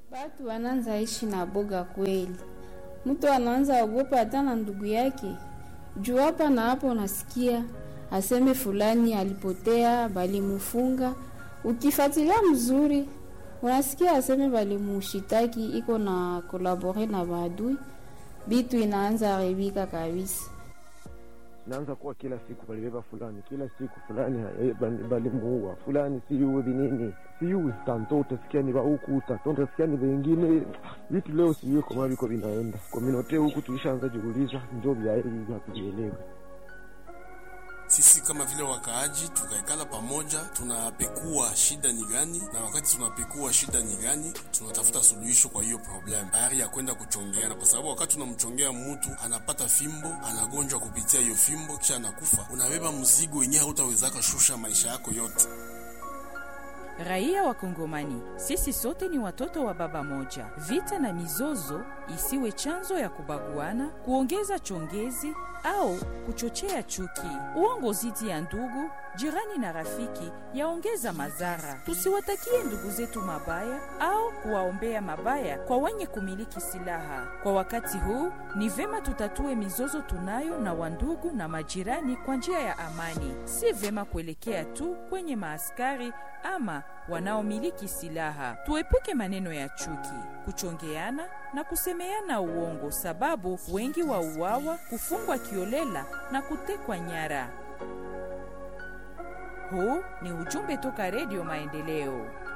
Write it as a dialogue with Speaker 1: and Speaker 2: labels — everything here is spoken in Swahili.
Speaker 1: Batu wanaanza ishi na boga kweli, mtu anaanza ogopa hata na ndugu yake juu hapa na hapo unasikia aseme fulani alipotea, balimufunga. Ukifuatilia mzuri, unasikia aseme balimushitaki iko na kolabore na maadui, bitu inaanza haribika kabisa.
Speaker 2: naanza kuwa kila siku balibeba fulani, kila siku fulani eh, bali- balimuua fulani, siyudhi nini siyui tanto, utasikia ni huku tanto, utasikia ni vengine vitu. Leo sijui kama viko vinaenda kominote huku, tulishaanza jiuliza njo vya hili hatuvielewe.
Speaker 3: Sisi kama vile wakaaji tukaikala pamoja, tunapekua shida ni gani, na wakati tunapekua shida ni gani, tunatafuta suluhisho kwa hiyo problem, tayari ya kwenda kuchongeana, kwa sababu wakati unamchongea mtu anapata fimbo, anagonjwa kupitia hiyo fimbo, kisha anakufa, unabeba mzigo wenyewe hautawezaka shusha maisha yako yote.
Speaker 4: Raia wa Kongomani, sisi sote ni watoto wa baba moja. Vita na mizozo isiwe chanzo ya kubaguana, kuongeza chongezi au kuchochea chuki. Uongo zidi ya ndugu, jirani na rafiki yaongeza madhara. Tusiwatakie ndugu zetu mabaya au kuwaombea mabaya kwa wenye kumiliki silaha. Kwa wakati huu ni vema tutatue mizozo tunayo na wandugu na majirani kwa njia ya amani, si vema kuelekea tu kwenye maaskari ama wanaomiliki silaha. Tuepuke maneno ya chuki, kuchongeana na kusemeana uongo, sababu wengi wa uawa, kufungwa kiolela na kutekwa nyara. Huu ni ujumbe toka Redio Maendeleo.